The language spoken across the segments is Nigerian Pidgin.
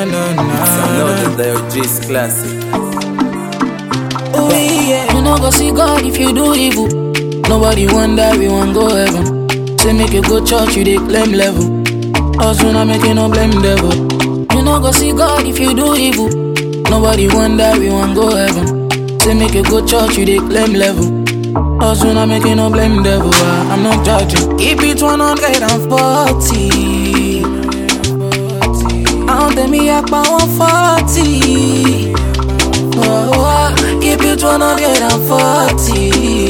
na na na. Some know that they're G's classic. Oh yeah. You no go see God if you do evil. Nobody wonder we want go heaven. Say make you go church, you dey claim level. Us we not making no blame devil. You no go see God if you do evil. Nobody wonder we want go heaven. Say make you go church, you dey claim level. Us we not making no blame devil. ah, I'm not judging. Keep it 140. Àwọn tẹ̀mí apá wọn fọ́ọ̀tì. Oh, oh, keep it 140.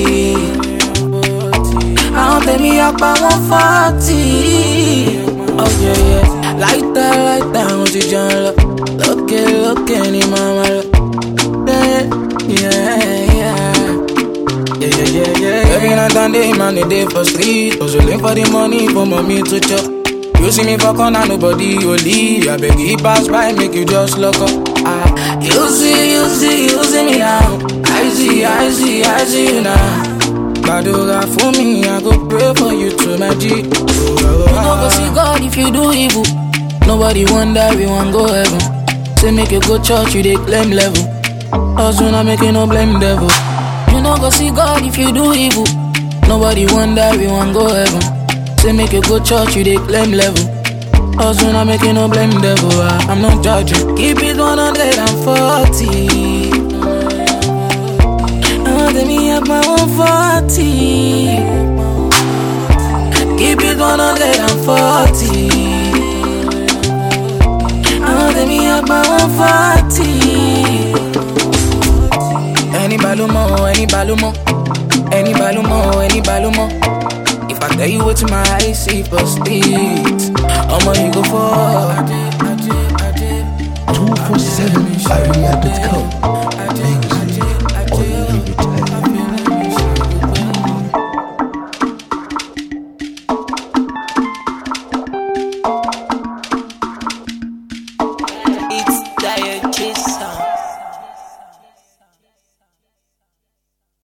Àwọn tẹ̀mí apá wọn fọ́ọ̀tì. Oh yeah, yeah. Láìta láìta àwọn ti jẹun lọ. Lókè lókè ni màmá lọ. Yeah, yeah, yeah. Yeah, yeah, yeah, yeah. Every night and day, man, they day for street. Hustling for the money for mommy to chop. You see me for corner, nobody only. I beg you pass by, make you just look up. Ah, you see, you see, you see me now. I see, I see, I see you now. Badoga for me, I go pray for you to my G. Oh, oh, oh, you no go see God if you do evil. Nobody wonder we want go heaven. Say make you go church, you dey claim level. Us we not making no blame devil. You no go see God if you do evil. Nobody wonder we want go heaven. Say make you go church, you dey claim level. Us we not making no blame devil. ah, I'm not judging. Keep it 140. Oh, let me have my 140. Keep it 140. Oh, let me have my 140. Any balumo, any balumo, any balumo, any balumo. If I tell you what my eyes see for speed, I'ma you go for. 247area.com. Music unlimited. It's Dire Chase.